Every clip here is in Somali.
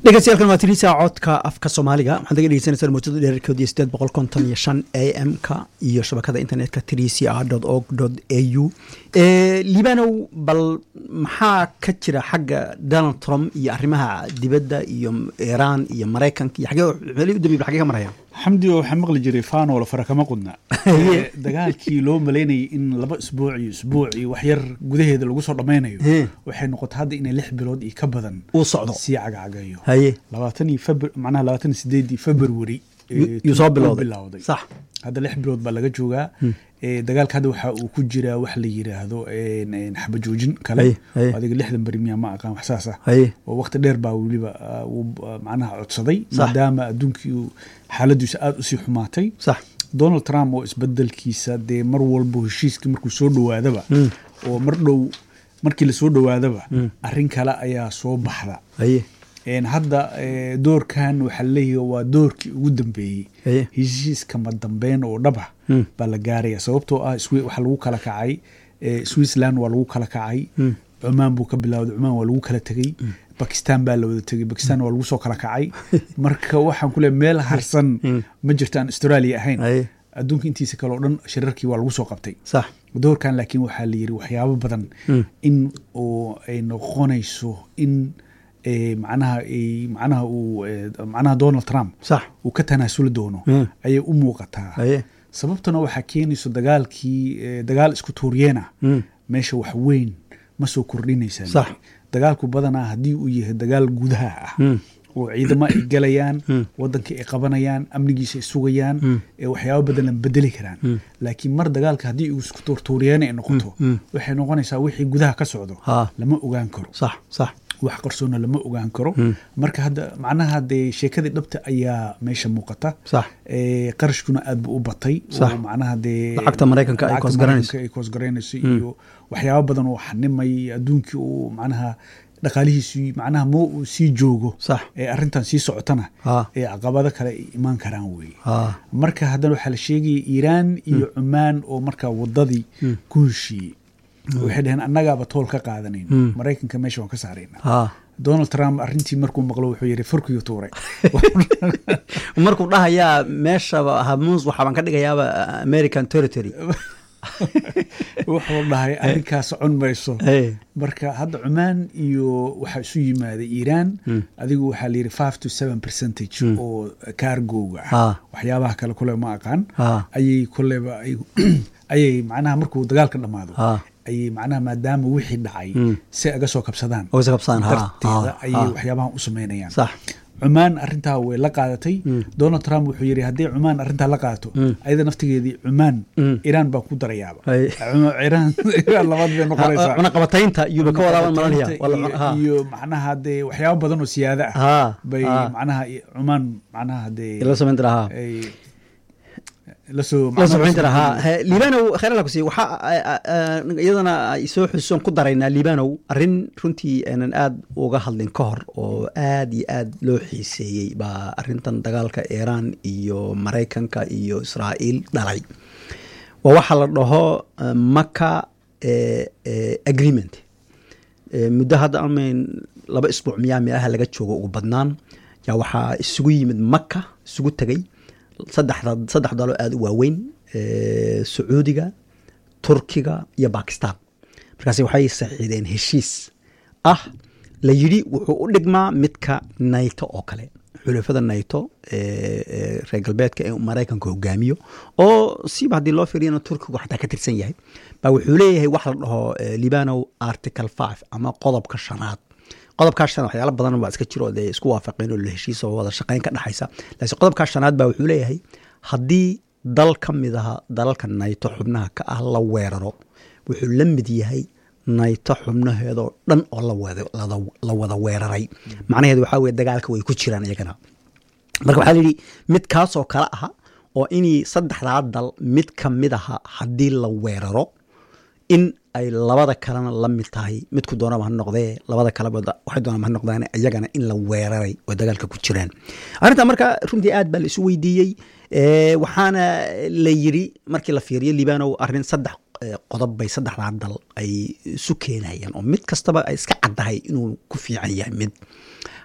dhegeystayaal waa tiriisa codka afka soomaaliga waxaad naga dhegeysaneysaan muujada dheerarkoodii sideed boqol konton iyo shan a m ka iyo shabakada internetka trca org a u libanow bal maxaa ka jira xagga donald trump iyo arrimaha dibadda iyo iiraan iyo maraykanka iyo xagee meelihii u dambeeyay xagee ka marayaan xamdi oo waxaa maqli jiray faanoola fara kama qudna dagaalkii loo malaynayay in laba isbuuc iyo isbuuc iyo wax yar gudaheeda lagu soo dhammaynayo waxay noqotay hadda inay lix bilood iyo ka badan uu socdo sii cagacagayo haye labaatan iyo febr macnaha labaatan iyo sideedii february yuu soo bilowday bilowday sax hadda lix bilood baa laga joogaa dagaalka hadda waxa uu ku jiraa wax la yiraahdo xabajoojin kale Haye, haye. adiga lixdan beri miyaa ma aqaan wax saas ah haye oo waqti dheer baa weliba ah, uu ah, macnaha codsaday Sax. maadaama adduunkii uu xaaladiisa aada usii xumaatay sax donald trump oo isbedelkiisa dee mar walbo heshiiskii markuu soo dhowaadaba oo mar dhow markii lasoo dhowaadaba arrin kale ayaa soo baxda haye Een, hadda eh, doorkan waxaa laleeyahay waa doorkii ugu dambeeyey haye heshiiska madambeyn oo dhaba baa la gaaraya sababtoo ah Swi- waxaa lagu kala kacay eh, switzerland waa lagu kala kacay cumaan buu ka bilowday cumaan waa lagu kala tegey bakistan baa la wada tegey bakistan waa lagu soo kala kacay marka waxaan ku leeyahay meel harsan ma jirto aan australia ahayn haye adduunka intiisa kale oo dhan shirarkii waa lagu soo qabtay sax doorkan laakiin waxaa la yiri waxyaabo badan in uu ay noqonayso in eh, macnaha ay- macnaha uu eh, macnaha donald trump sax uu ka tanaasuli doono Mm. ayay u muuqataa haye sababtuna waxaa keenayso dagaalkii eh, dagaal isku tuuryeena Mm. meesha wax weyn ma soo kordhinaysaa Sax. dagaalku badanaa haddii uu yahay dagaal gudaha ah Mm. oo ciidamo ay galayaan wadankii ay qabanayaan amnigiisa ay sugayaan ee waxyaabo badan la bedeli karaan laakiin mar dagaalka haddii uu isku tuurtuuryeena ay noqoto waxay noqonaysaa wixii gudaha ka socdo Ha. lama ogaan karo sax sax wax qarsoona lama ogaan karo marka hadda macnaha dee sheekadii dhabta ayaa meesha muuqata sax Eh, qarashkuna aad buu u batay Sax. oo macnaha dee Lacagta Maraykanka ay lacagta koosgaranayso. Maraykanka ay koosgaranayso iyo waxyaabo badan oo xanimay adduunkii uu macnaha dhaqaalihiisii macnaha ma uu sii joogo sax ee arrintan sii socotana ha ee caqabado kale ay imaan karaan weye ha marka haddana waxaa la sheegaya iiraan iyo cumaan oo markaa wadadii ku heshiiyey waxay dhaheen annagaaba tool ka qaadanayn maraykanka meesha waan ka saarayna ha donald trump arrintii markuu maqlo wuxuu yidhi furkiyo tuuray markuu dhahayaa meeshaba hamuus waxaabaan ka dhigayaaba american territory wuxuu dhahay arrinkaa socon mayso Hey. marka hadda cumaan iyo waxaa isu yimaaday iiraan adigu waxaa la yidhi five to seven percentage oo kaargowga ah Ha. waxyaabaha kale kule ma aqaan Ha. ayay kuleba ay ayay macnaha markuu dagaalka dhammaado Ha. ayay macnaha maadaama wixii dhacay si aga soo kabsadaan oo isa qabsaan ha darteeda ha, ayay ha. waxyaabahan u sameynayaan sax cumaan arrintaa way la qaadatay donald trump wuxuu yidhi haddii cumaan arrintaa la qaadato ayada naftigeedii cumaan iiraan baa ku darayaaba Ay. Cuma- iiraan iiraan labaad bay noqonaysaa cunaqabataynta yuuba ka wadaaban malanaya iyo- iyo macnaha dee waxyaabo badan oo siyaada ah ha bay ha. macnaha i- cumaan macnaha dee la samayn jira ha ay lasoo la samayn jira ha He, liibanow khayr alla ku siiya waxaa a- a- a- iyadana ay soo xusuusan ku daraynaa liibanow arrin runtii aanan aad uga hadlin ka hor oo aad iyo aad loo xiiseeyey baa arrintan dagaalka iiraan iyo maraykanka iyo israa'iil dhalay waa waxaa la dhaho eh, maka eh, eh, agreement Eh, muddo hadda amayn laba isbuuc miyaa meelaha laga joogo ugu badnaan yaa waxaa isugu yimid maka isugu tegay saddexda saddex dalo aada u waaweyn eh, sacuudiga turkiga iyo bakistan markaas waxay saxiideen heshiis ah la yidhi wuxuu u dhigmaa midka nayto oo kale xulafada nayto ee ee reer galbeedka ee maraykanka hogaamiyo oo siba haddii loo fiiriyana turkigu xataa ka tirsan yahay baa wuxuu leeyahay wax la dhaho eh, libanow article five ama qodobka shanaad qodobkaa shanaad waxyaalo badan baa iska jiro oo dee isku waafaqeen oo la heshiisa oo wada shaqayn ka dhexaysa laakiin qodobkaa shanaad baa wuxuu leeyahay haddii dal ka mid aha dalalka nayto xubnaha ka ah la weeraro wuxuu la mid yahay nayto xubnaheedoo dhan oo la wada lada- la wada weeraray macnaheedu waxaa weye dagaalka way ku jiraan iyagana marka waxaa layidhi mid kaasoo kale aha oo inii saddexdaa dal mid ka mid aha haddii la weeraro in ay labada kalena la mid tahay midku doonaba ha noqdee labada kaleba waxay doonaba ha noqdaan iyagana in la weeraray oo dagaalka ku jiraan arrintaa marka runtii aad baa la isu weydiiyey Eh, waxaana la yiri markii la fiiriyo libanow arrin saddex eh, qodob bay saddexdaa dal ay isu keenayaan oo mid kastaba ay iska caddahay inuu ku fiican yahay mid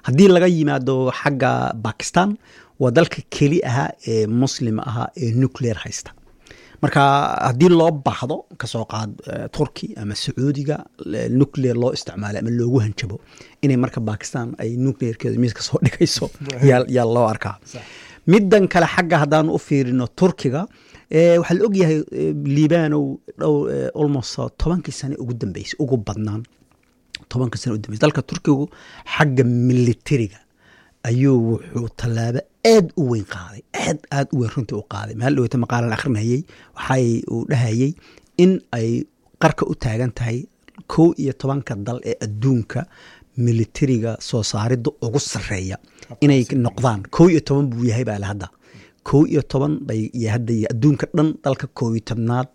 haddii laga yimaado xagga bakistan waa dalka keli ahaa ee muslim ahaa ee nuclear haysta marka haddii loo baahdo kasoo qaad turki ama sacuudiga nuclear loo isticmaalo ama loogu hanjabo inay marka bakistan ay nuclearkeeda miiska soo dhigayso yaa loo arkaa middan kale xagga haddaan u fiirino turkiga waxaa la ogyahay liibanow dhow almost tobankii sane ugu dambeysay ugu badnaan tobankii sane ugu dambeysay dalka turkigu xagga militariga ayuu wuxuu tallaabo aad u weyn qaaday aad aad u weyn runtii u qaaday maal dhaweyta maqaalan akhrinayay waxay uu dhahayay in ay qarka u taagan tahay kow iyo tobanka dal ee adduunka militariga soo saaridda ugu sarreeya inay noqdaan kow iyo toban buu yahay baa le hadda kow iyo toban bay hadda adduunka dhan dalka kow iyo tobnaad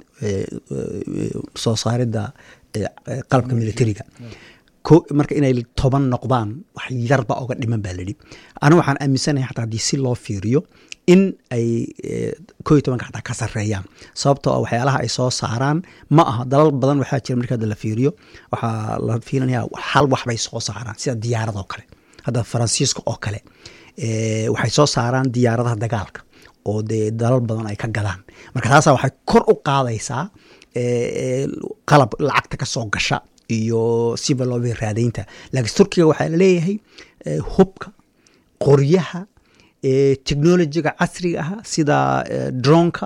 soo saaridda qalabka militariga marka inay toban noqdaan wax yarba oga dhiman baa layidhi aniga waxaan aaminsanahay xataa haddii si loo fiiriyo in ay koo iyo tobanka xataa ka sarreeyaan sababtoo waxyaalaha ay soo saaraan ma aha dalal badan waxaa jira marka hadda la fiiriyo waxaa la fiilinaya hal wax bay soo saaraan sida diyaarada oo kale hadda faransiiska oo kale waxay soo saaraan diyaaradaha dagaalka oo dee dalal badan ay ka gadaan marka taasaa waxay kor u qaadaysaa qalab lacagta ka soo gasha iyo siba looba raadaynta laakiin turkiga waxaa laleeyahay hubka qoryaha technolojiga casriga ah sida dronka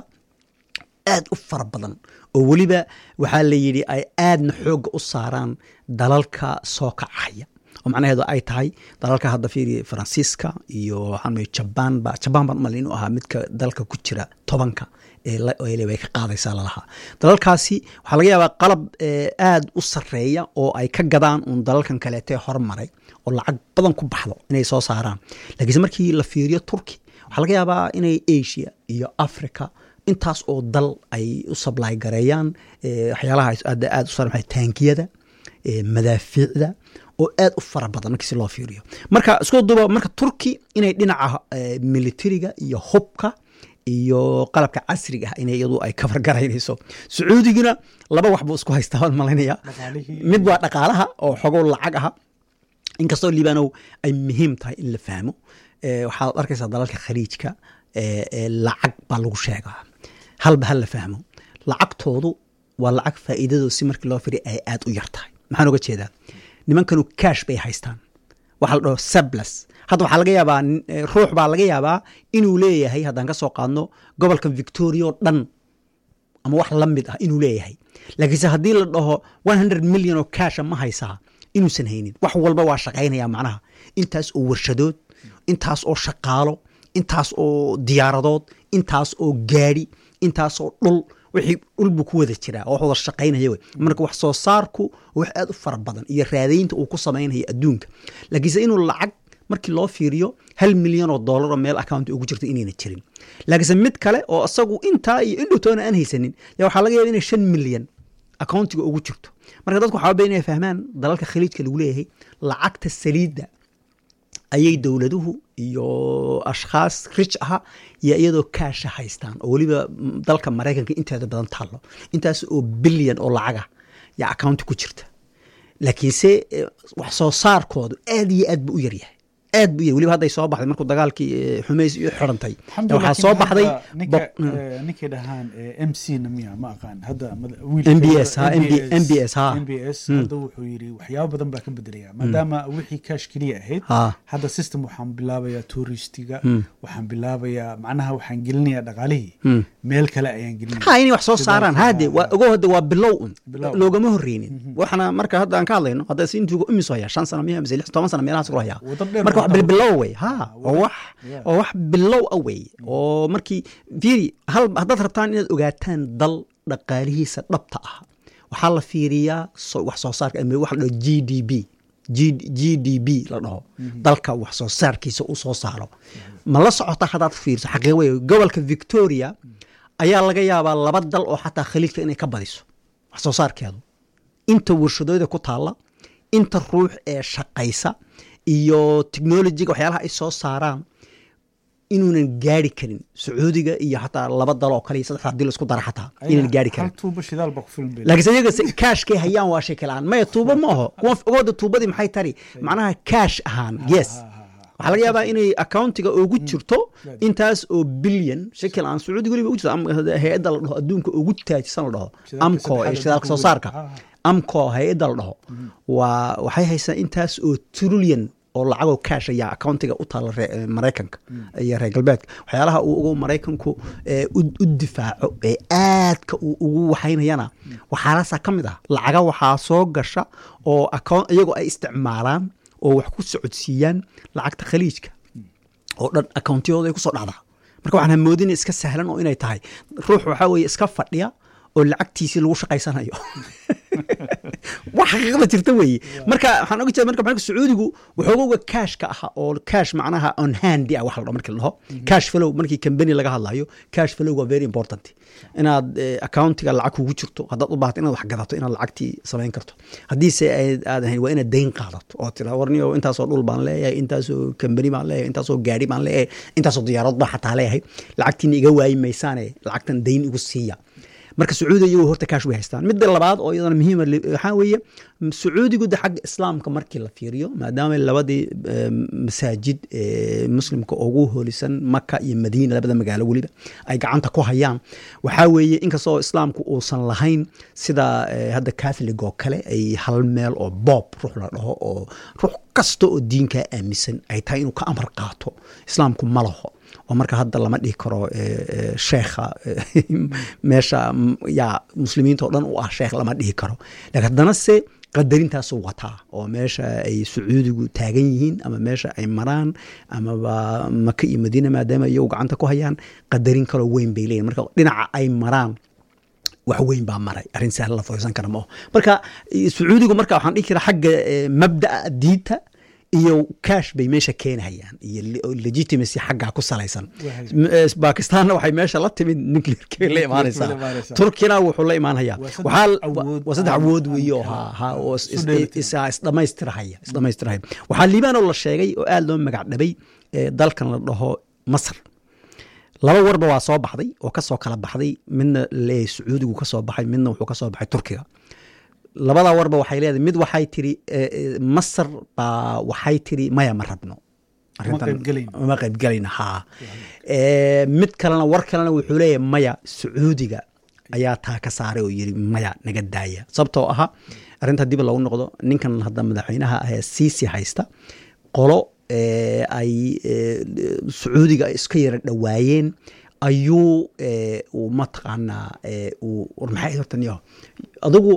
aad u fara badan oo weliba waxaa la yidhi ay aadna xoogga u saaraan dalalka soo kacaya oo macnaheedu ay tahay dalalka hadda fiiri faransiiska iyo waxaan jabaan ba jabaan baan umalin inuu ahaa midka dalka ku jira tobanka way ka qaadaysaa lalahaa dalalkaasi waxaa laga yaabaa qalab aad u sarreeya oo ay ka gadaan uun dalalkan kaleetee hormaray oo lacag badan ku baxdo inay soo saaraan laakiinse markii la fiiriyo turki waxaa laga yaabaa inay asia iyo africa intaas oo dal ay u sablaay gareeyaan waxyaalaha aad u sar taankiyada madaafiicda oo aad u fara badan markii si loo fiiriyo marka isku duba marka turki inay dhinaca militariga iyo hubka iyo qalabka casriga ah in iyadu ay kafargaraynayso sacuudiguna laba wax buu isku haystaa waan malaynaya mid waa dhaqaalaha oo xogow lacag aha inkastoo liibanow ay muhiim tahay in la fahmo waxaad arkaysaa dalalka khaliijka lacag baa lagu sheegaa halba hal la fahmo lacagtoodu waa lacag faa'iidadoo si markii loo firiya ay aad u yar tahay maxaan oga jeedaa nimankanu cash bay haystaan waxa la dhaho sablas hadda waxaa laga yaabaa ruux baa laga yaabaa inuu leeyahay haddaan ka soo qaadno gobolka victoria oo dhan ama wax la mid ah inuu leeyahay laakiinse haddii la dhaho one hundred million oo casha ma haysaa inuusan haynin wax walba waa shaqaynaya macnaha intaas oo warshadood intaas oo shaqaalo intaas oo diyaaradood intaas oo gaadhi intaas oo dhul wixii dhul buu ku wada jiraa oo wax wada shaqaynaya wey marka wax soo saarku wax aad u fara badan iyo raadaynta uu ku samaynaya adduunka laakiinse inuu lacag markii loo fiiriyo hal milyan oo dollar oo meel account ugu jirto inayna jirin laakiinse mid kale oo isagu intaa iyo indhowtoona aan haysanin yaa waxaa laga yaba inay shan milyan accountiga ugu jirto marka dadku waxaa inay fahmaan dalalka khaliijka lagu leeyahay lacagta saliidda ayay dowladuhu iyo ashkhaas rich aha iyo iyadoo kaasha haystaan oo weliba dalka maraykanka inteeda badan taallo intaas oo bilyan oo lacaga yaa accounti ku jirta laakiinse wax soo saarkoodu aad iyo aad buu u yaryahay aad bu weliba hadday soo baxday markuu dagaalkii xumays iyo xirantay waxaa soo baxday ninkay dhahaan m c na miya ma aqaan hadda m b s ha m b s ha m b s hadda wuxuu yidhi waxyaabo badan baa ka bedelaya maadaama wixii cash keliya ahayd hadda system waxaan bilaabayaa touristiga waxaan bilaabayaa macnaha waxaan gelinayaa dhaqaalihii meel kale ayaan gelinaya ha inay wax soo saaraan hade waa ogo hadda waa bilow un loogama horreynin waxna marka hadda aan ka hadlayno hadda si intuu imiso hayaa shan sano miya mise lix toban sano meelahaas kula hayaa marka wax bilbilow wey ha oo wax oo wax bilow a wey oo markii fiiri hal haddaad rabtaan inaad ogaataan dal dhaqaalihiisa dhabta ah waxaa la fiiriyaa wax soo saarka wax la dhaho g d b g d b la dhaho dalka wax soo saarkiisa u soo saaro ma la socota haddaad fiiriso xaqii wey gobolka victoria ayaa laga yaabaa laba dal oo xataa khaliijka inay ka badiso wax soo saarkeedu inta warshadooda ku taalla inta ruux ee shaqaysa iyo technolojiga waxyaalaha ay soo saaraan inuunan gaari karin sacuudiga iyo xataa laba dal oo kale iyo saddex hadii laisku dara xataa inaan gaari karin laakiinse iyaga kaashkay hayaan waa sheeke la-aan maya tuubo ma aho kuwa ogooda tuubadii maxay tari macnaha kaash ahaan yes waxaa laga yaabaa inay accountiga ugu jirto intaas oo bilyan shakil aan sacuudi weliba ugu jirto ama hay-adda la dhaho adduunka ugu taajisan la dhaho Shidaalka amco ee saddexaad shidaalka soo adduunka saarka weliba. Ah, amco hay-adda la dhaho waa waxay haysaa intaas oo trillion oo lacagoo cash ayaa accountiga u taala ree- eh, maraykanka iyo reer galbeedka waxyaalaha uu ugu maraykanku eh, u u difaaco ee aadka uu ugu waxaynayana waxaalaasaa ka mid ah lacaga waxaa soo gasha oo account iyagoo ay isticmaalaan oo wax ku socodsiiyaan lacagta khaliijka oo dhan accountiyadooda ay kusoo dhacdaa marka waxaan hamoodina iska sahlan oo inay tahay ruux waxaa weeye iska fadhiya oo lacagtiisii lagu shaqaysanayo wax xaqiiqda jirta weeye marka waxaan oga jeeda marka marka sacuudigu waxoogowga cashka aha oo cash macnaha on handi ah wax la dhaho markii la dhaho cash flow markii company laga hadlayo cash flow waa very important inaad eh, accountiga lacag kugu jirto haddaad u baahato inaad wax gadato inaad lacagtii samayn karto haddiise ay- aad ahayn waa inaad dayn qaadato oo tira warniyo intaasoo dhul baan leeyahay intaasoo company baan leeyahay intaasoo gaari baan leeyahay intaasoo diyaarad baan xataa leeyahay lacagtiina iga waayi maysaane lacagtan dayn igu siiya marka sacuudiga iyagu horta kaash way haystaan midda labaad oo iyadana muhiima li- waxaa weeye m- sacuudigu de xagga islaamka markii la fiiriyo maadaama labadii eh, masaajid ee muslimka ugu holisan maka iyo madiina labada magaalo weliba ay gacanta ku hayaan waxaa weeye inkastoo islaamku uusan lahayn sida eh, hadda catholic oo kale ay hal meel oo bob ruux la dhaho oo ruux kasta oo diinkaa aaminsan ay tahay inuu ka amar qaato islaamku ma laho oo marka hadda lama dhihi karo eh, eh, sheekha eh, meesha m- yaa muslimiinta oo dhan u ah sheekh lama dhihi karo laakiin haddana se qadarintaasuu wataa oo meesha ay sacuudigu taagan yihiin ama meesha ay maraan amaba maka iyo madiina maadaama iyagu gacanta ku hayaan qadarin kaloo weyn bay leeyihin marka dhinaca ay maraan wax weyn baa maray arrin sahlan la foysan kara maaho marka eh, sacuudigu marka waxaan dhihi karaa xagga eh, mabda'a diinta iyo cash bay meesha keenhayaan iyo le- legitimacy xaggaa ku salaysan Waxay- M- eh, bakistaanna waxay meesha la timid nuclearkay la imaanaysaa imaanaysaa. turkina wuxuu la imaanhayaa Waa saddex waxaa awood waa saddex aan- awood aan weeye oo kala- ha ha oo is- isu is- dheelitiran. is- isdhamaystirahaya isdhamaystirahaya waxaa liibaan oo la sheegay oo aad loo magac dhabay eh, dalkan la dhaho masar laba warba waa soo baxday oo kasoo kala baxday midna leeyahay sacuudigu ka soo baxay midna wuxuu ka soo baxay turkiga labada warba waxay leedahay mid waxay tiri eh, eh, masar baa waxay tiri maya ma rabno Arrintan- qaybgelayno. ma qaybgelayno haa Eh, mid kalena war kalena wuxuu leeyahay maya sacuudiga ayaa taa ka saaray oo yiri maya naga daaya sababtoo aha arrinta dib lagu noqdo ninkan hadda madaxweynaha ah ee siisi haysta qolo eh, ay eh, sacuudiga ay iska yara dhowaayeen ayuu eh, uu mataqaanaa eh, uu war maxay ahayd horta niyo adigu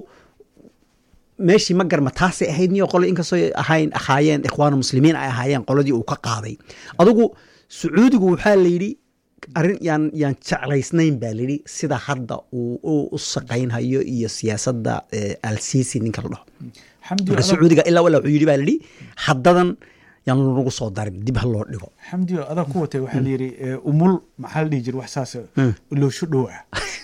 meeshii ma garma taasay ahayd niyo qolo inkastoo ay ahayn ahaayeen ikhwaana muslimiin ay ahaayeen qoladii uu ka qaaday adigu sacuudigu waxaa la yidhi arrin yaan yaan jeclaysnayn baa layidhi sida hadda uu u- u saqaynhayo iyo siyaasadda eh, al-sisi ninka la dhaho xamdi marka adag- sacuudiga ilaa walaa wuxuu yidhi baa layidhi haddadan yaan lagu soo darin dib ha loo dhigo xamdi adaa ku watay waxaa la yidhi eh, umul maxaa la dhihi jira wax saas loosho dhow ah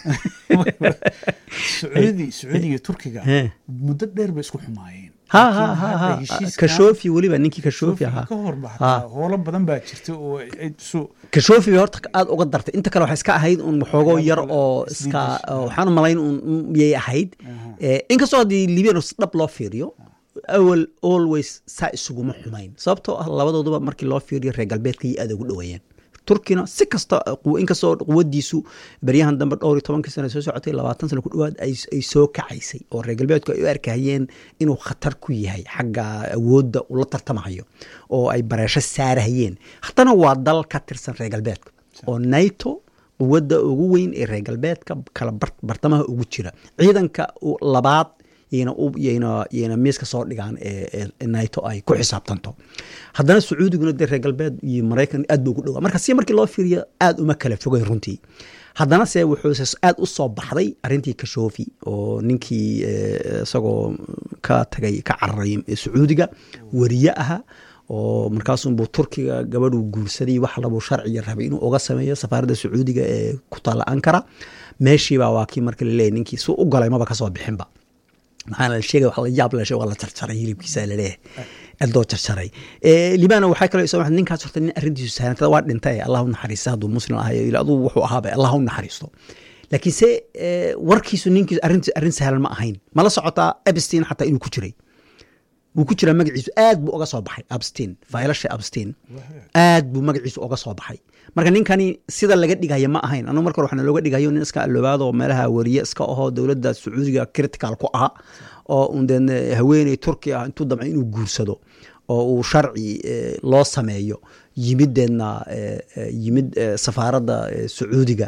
sacuudi sacuudi iyo turkiga Eh. muddo dheer bay isku xumaayeen ha Laakiin ha ha hadda ha heshiiskan- kashoofi weliba ninkii kashoofi Kashoofi ahaa ka horba Ha. hataa howlo badan baa jirta oo ay su- kashoofi bay horta aad uga dartay inta kale waxay iska ahayd un waxoogoo yar Waxyaabo oo kale iska isdiidash. oo waxaan u malayn un yay ahayd Eh, inkastoo haddii libian dhab loo fiiriyo awal always saa isuguma xumayn sababtoo ah labadooduba markii loo fiiriyo reer galbeedka iyo aad ugu dhoweeyeen turkina si kasta quw- inkastoo quwadiisu baryahan dambe dhowr iyo tobankii sano soo socotay labaatan sano ku dhowaad ay ay soo kacaysay oo reer galbeedku ay u arkahayeen inuu khatar ku yahay xagga awoodda ula tartamahayo oo ay bareesho saarahayeen haddana waa dal ka tirsan reer galbeedka oo nato quwadda ugu weyn ee reer galbeedka kala bar- bartamaha ugu jira ciidanka u- labaad yayna u- yayna yayna miiska soo dhigaan ee ee- ee nato ay ku xisaabtanto haddana sacuudiguna dee reer galbeed iyo maraykan aad buu ugu dhowaa marka si markii loo fiiriyo aad uma kala fogeyn runtii haddana se wuxuu se aad u soo baxday arrintii kashoofi oo ninkii eh, isagoo ka tagay ka cararay sacuudiga wariye aha oo markaasunbuu turkiga gabadhuu guursaday wax labuu sharciga rabay inuu uga sameeyo safaaradda sacuudiga ee ku taalla ankara meeshiibaa waa kii marka laleeyahy ninkii suu u galay maba kasoo bixinba maxaana la sheegay wax la yaab la sheeg waa la jarjaray hilibkiisa laleeyahay aad loo jarjaray Eh, libaana waxaa kaloo soo baxday ninkaas horta nin arrintiisu sahlantada waa dhintay allah u naxariista hadduu muslim ahayo ila aduu wuxuu ahaaba allah u naxariisto laakiin se eh, warkiisu ninkiisu arrintiisu arrin sahlan ma ahayn mala socotaa epstein xataa inuu ku jiray wuu ku jiraa magaciisu aad buu oga soo baxay abstin faylasha abstin aad buu magaciisu oga soo baxay marka ninkani sida laga dhigaya ma ahayn anu marka hore waxaana looga dhigayo nin iska aloobaado meelaha wariye iska ahoo dowladda sacuudiga critical ku aha oo un deen haweeney turki ah intuu damcay inuu guursado oo uu sharci loo sameeyo yimiddeedna yimid safaaradda sacuudiga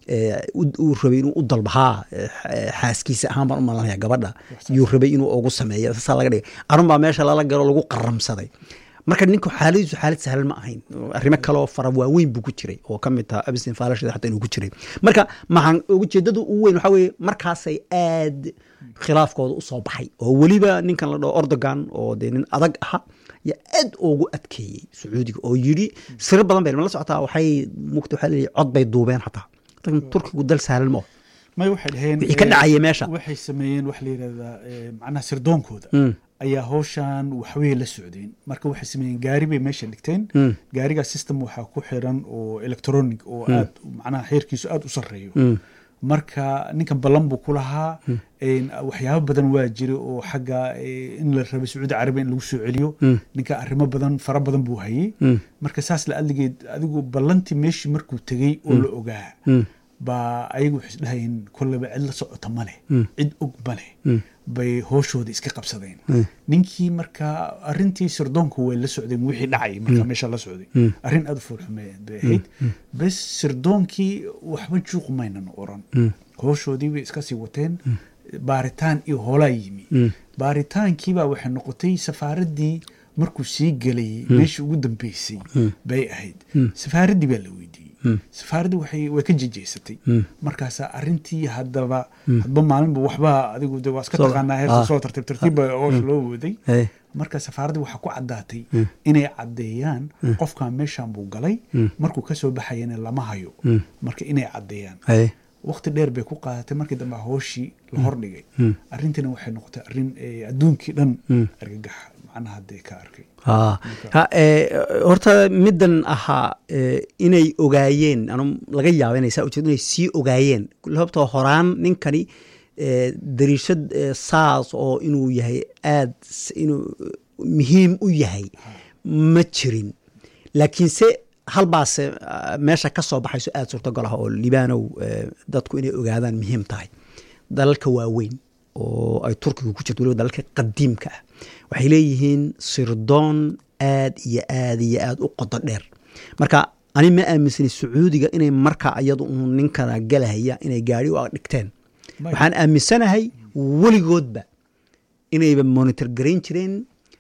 uu rabay inuu u dalbahaa xaaskiisa ahaan baan u malanaya gabadha yuu rabay inuu ugu sameeyo saasaa laga dhigay arun baa meesha lala galo lagu qaramsaday marka ninku xaaladiisu xaalad sahlan ma ahayn arrimo kaleo fara waaweyn buu ku jiray oo ka mid taha abstin faalashada xataa inuu ku jiray marka maxaan ujeedada ugu weyn waxaa weeye markaasay aad khilaafkooda usoo baxay oo weliba ninkan la dhaho ordogan oo dee nin adag aha yaa aad ugu adkeeyey sacuudiga oo yidhi siro badan bay la socotaa waxay mugta waxaa leeyahay cod bay duubeen xataa turkigu dal sahlan ma may waxay dhaheen wixii ka dhacaya meesha waxay sameeyeen waxa la yidhahdaa macnaha sirdoonkooda ayaa howshan waxwey la socdeen marka waxay sameeyeen gaari bay meesha dhigteen gaarigaa system waxaa ku xiran oo electronic oo aad macnaha xeerkiisu aad u sarreeyo marka ninkan ballan buu ku lahaa waxyaabo badan waa jira oo xagga in la rabay sacuudi carabiya in lagu soo celiyo ninka arrimo badan fara badan buu hayey marka saas la adligeed adigu ballantii meeshii markuu tegey oo la ogaa baa ayagu waxay isdhahayeen kolleba cid la socota ma leh cid og ma leh bay hooshooda iska qabsadeen ninkii marka arintii sirdoonka way la socdeen wixii dhacay marka meesha la socday arrin aada u foolxumeed bay ahayd bes sirdoonkii waxba juuq maynan oran hooshoodii bay iska sii wateen baaritaan iyo hoolaa yimi baaritaankiibaa waxay noqotay safaaraddii markuu sii gelayay meeshii ugu dambeysay bay ahayd safaaraddii baa la weydiiyey safaaraddii waxay way ka jejeysatay markaasaa arrintii haddaba hadba maalinba waxba adigu de waa iska taqaanaa heerta soo tartiib tartiib baa hoosha loo waday marka safaaraddii waxaa ku caddaatay inay caddeeyaan qofkan meeshan buu galay markuu kasoo baxayana lama hayo marka inay caddeeyaan waqti dheer bay ku qaadatay markii dambe hooshii la hordhigay arrintiina waxay noqotay arrin adduunkii dhan argagaxa macnaha dee ka arkay horta middan ahaa inay ogaayeen anu laga yaaba inay saa ujeed inay sii ogaayeen sababtoo horaan ninkani dariishad saas oo inuu yahay aad inuu muhiim u yahay ma jirin laakiinse halbaase meesha ka soo baxayso aada suurtagal ah oo libaanow dadku inay ogaadaan muhiim tahay dalalka waaweyn oo ay turkiga ku jirto waliba dalalka qadiimka ah waxay leeyihiin sirdoon aad iyo aad iyo aad u qodo dheer marka ani ma aaminsanay sacuudiga inay markaa iyadu un ninkana galahaya inay gaari u dhigteen waxaan aaminsanahay weligoodba inayba monitor garayn jireen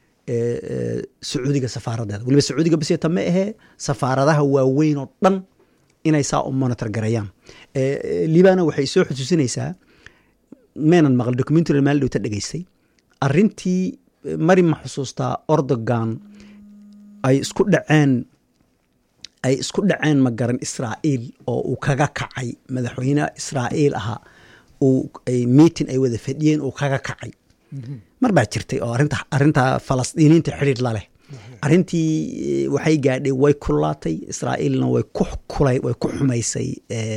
sacuudiga safaaraddeeda waliba sacuudiga baseta ma ahee safaaradaha waaweyn oo dhan inay saa u monitor garayaan libana waxay soo xusuusinaysaa maynan maqal documentary maali dhowta dhegaystay arrintii mari ma xusuustaa ordogan ay isku dhaceen ay isku dhaceen ma garan israa'iil oo uu kaga kacay madaxweyne israa'iil ahaa meeting ay wada fadhiyeen uu kaga kacay mar baa jirtay oo arinta arrinta falastiiniinta xidhiir la leh arrintii waxay gaadhay way kulaatay israa'iilna way ku kulay way ku xumaysay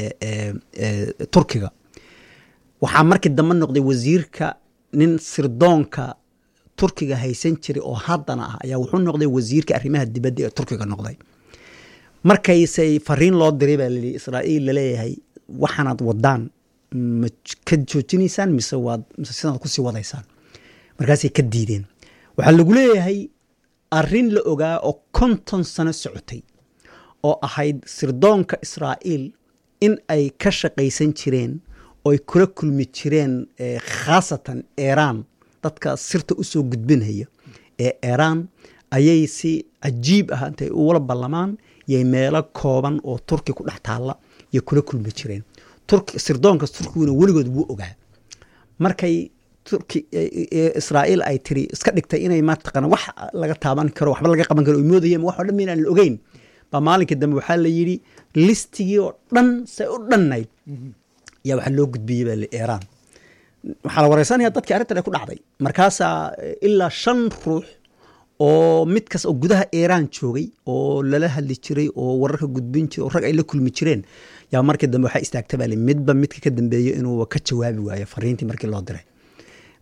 turkiga waxaa markii dambe noqday wasiirka nin sirdoonka turkiga haysan jiray oo haddana ah ayaa wuxuu noqday wasiirka arrimaha dibadda ee turkiga noqday markaysay fariin loo diray baa layidhi israa'iil laleeyahay waxaanaad wadaan ma ka joojinaysaan mise waad mise sidaad kusii wadaysaan markaasay ka diideen waxaa lagu leeyahay arrin la ogaa oo konton sano socotay oo ahayd sirdoonka israa'iil in ay ka shaqaysan jireen oo ay kula kulmi jireen khaasatan iiraan dadka sirta usoo gudbinaya ee iiraan ayay si cajiib ah intay ugula ballamaan yay meelo kooban oo turki ku dhex taalla yay kula kulmi jireen sirdoonkas turkiguna weligood wuu ogaa markay turki israa'iil ay tiri iska dhigtay inay mataqana wax laga taaban karo waxba laga qaban karo moodayeen wax oo dhan inaan la ogeyn baa maalinkii dambe waxaa la yidhi listigii oo dhan say u dhannayd yaa waxaa loo gudbiyey baa iiraan waxaa la wareysanaya dadkii arrintan ay ku dhacday markaasaa ilaa shan ruux oo mid kas oo gudaha iiraan joogay oo lala hadli jiray oo wararka gudbin jiray oo rag ay la kulmi jireen yaa markii dambe waxaa istaagta baa midba midka ka dambeeyo inuu ka jawaabi waayo fariintii markii loo diray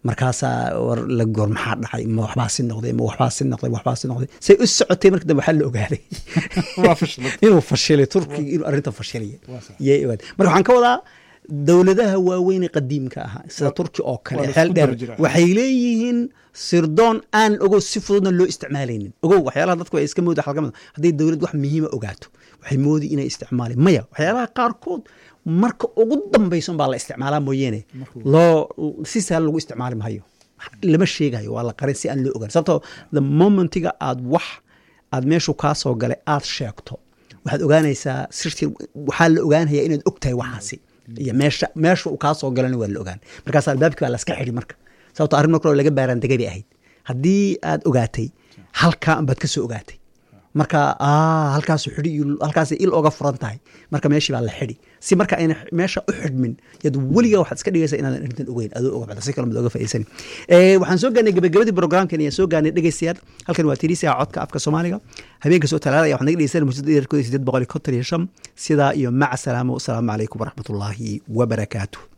markaasaa war la goor maxaa dhacay ma waxbaa si noqday ma waxbaa si noqday ma waxbaa si noqday say u socotay marka dambe waxaa la ogaaday Waa fashilay. inuu fashilay turkiga inuu arrinta fashilaya Waa sax. yay ogaatay marka waxaan ka wadaa dowladaha waaweyn ee qadiimka ahaa sida turki oo waa kale la xeel isku dheer daba jiraa. waxay leeyihiin sirdoon aan ogow si fududna loo isticmaalaynin ogow waxyaalaha dadku ay iska mooda xalkamada hadday dowlad wax muhiima ogaato waxay moodi inay isticmaaleen maya waxyaalaha qaarkood marka ugu dambayson baa la isticmaalaa mooyeene loo si sahal lagu isticmaali mahayo lama sheegayo waa la qarin si aan loo ogaan sababtoo the momentiga aad wax aad meeshu kaa soo galay aad sheegto waxaad ogaanaysaa sirtii waxaa la ogaanaya inaad og tahay waxaasi iyo meesha meesha uu kaa soo galana waa la ogaan markaas albaabkii baa laska xidhi marka sababto arrin marka hore laga baaraan degay bay ahayd haddii aad ogaatay halkaa baad ka soo ogaatay marka ah halkaasu xidhi iyo halkaasay il oga furan tahay marka meeshii baa la xidhi si marka ayna meesha u xidhmin yaad weligaa waxaad iska dhigaysaa inaadan arrintan ogeyn adoo oga bacda si kale mad oga faa'iidsani Eh, waxaan soo gaarnay gabagabadii programkan ayaan soo gaarnay dhegaystayaal halkan waa tirisia codka afka soomaaliga habeenka soo talaada waxaad naga dhegeysan muujada dheerkooda sideed boqol iyo konton iyo shan sidaa iyo maca salaamo wasalaamu calaykum waraxmatullaahi wabarakaatuh